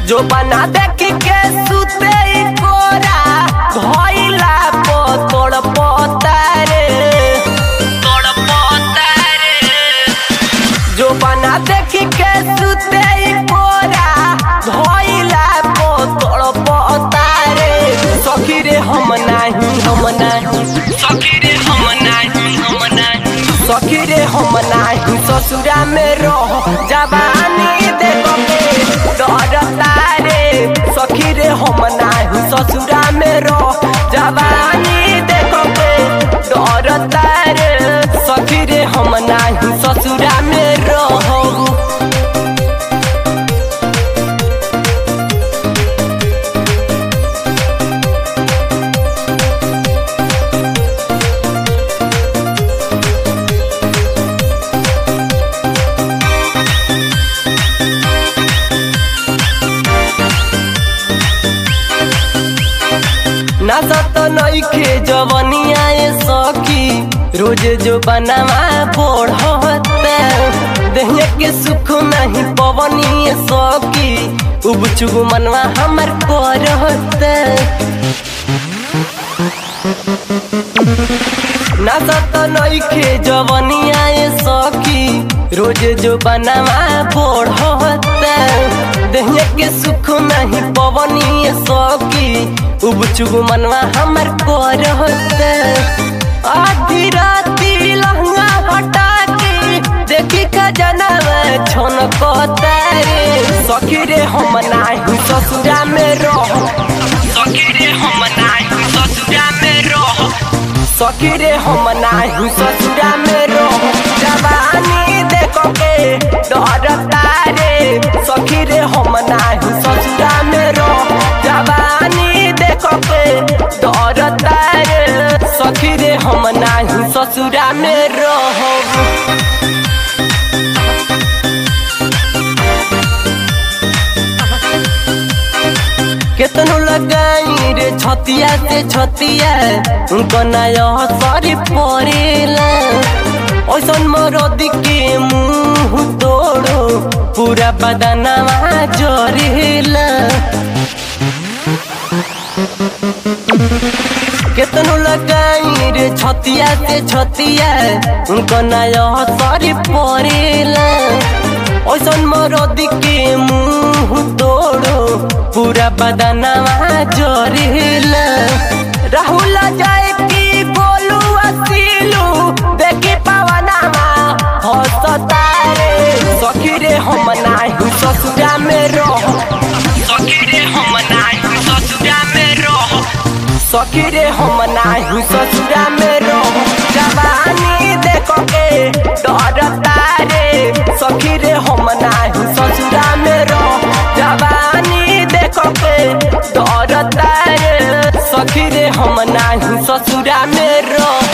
जो बना देखी के सुते ई कोरा भइला पतड़ पतारे तोड़ पतारे जो बना देखी के सुते ई कोरा भइला पतड़ पतारे सखी रे हम नाही हम नाही सखी रे हम नाही हम नाही सखी रे हम नाही ससुरा में रह जवानी देखो के डरता रे सखी रे हम नाही ससुरा में रह जवानी देखो के डरता रे सखी रे हम नाही ससुरा में रह नशत नइखे जवनिया ए सखी रोज जो बनवा बढ़ता देहिया के सुख नहीं पवनी ए सखी उब चुब मनवा हमर करता नशत नइखे जवनिया ए सखी रोज जो बनवा बढ़ता देहिया के सुख नहीं पवनी ए सखी उब चुब मनवा हमर करता आधी राती लहंगा हटा के देखी खजनवा छोन रे सखी रे हम नाही ससुरा में रह सखी रे हम नाही ससुरा में रह सखी रे हम नाही ससुरा में रह जवानी देखो के डरता रे सखी रे हम नाही ससुरा में रह जवानी देखो के डरता रे सखी रे हम नाही ससुरा में रह केतनो लगाई रे छतिया से छतिया उनको नया सरी पड़ेला ऐसन मरद के मुंह तोड़ो पूरा बदनवा जरेला केतनो लगाई रे छतिया से छतिया उनको नया सरी पड़ेला ऐसन मरद के मुंह तोड़ो पूरा बदनवा जरेला राहुल जाए की बोलू असीलू देखी पवनवा हंसता रे सखी रे हम नाही ससुरा में रह सखी रे हम नाही ससुरा में रह सखी रे हम नाही ससुरा में रह जवानी देखो के डरता रे सखी रे हम नाही ससुरा में रह जवानी देखो के डरता रे सखी रे हम नाही ससुरा में रह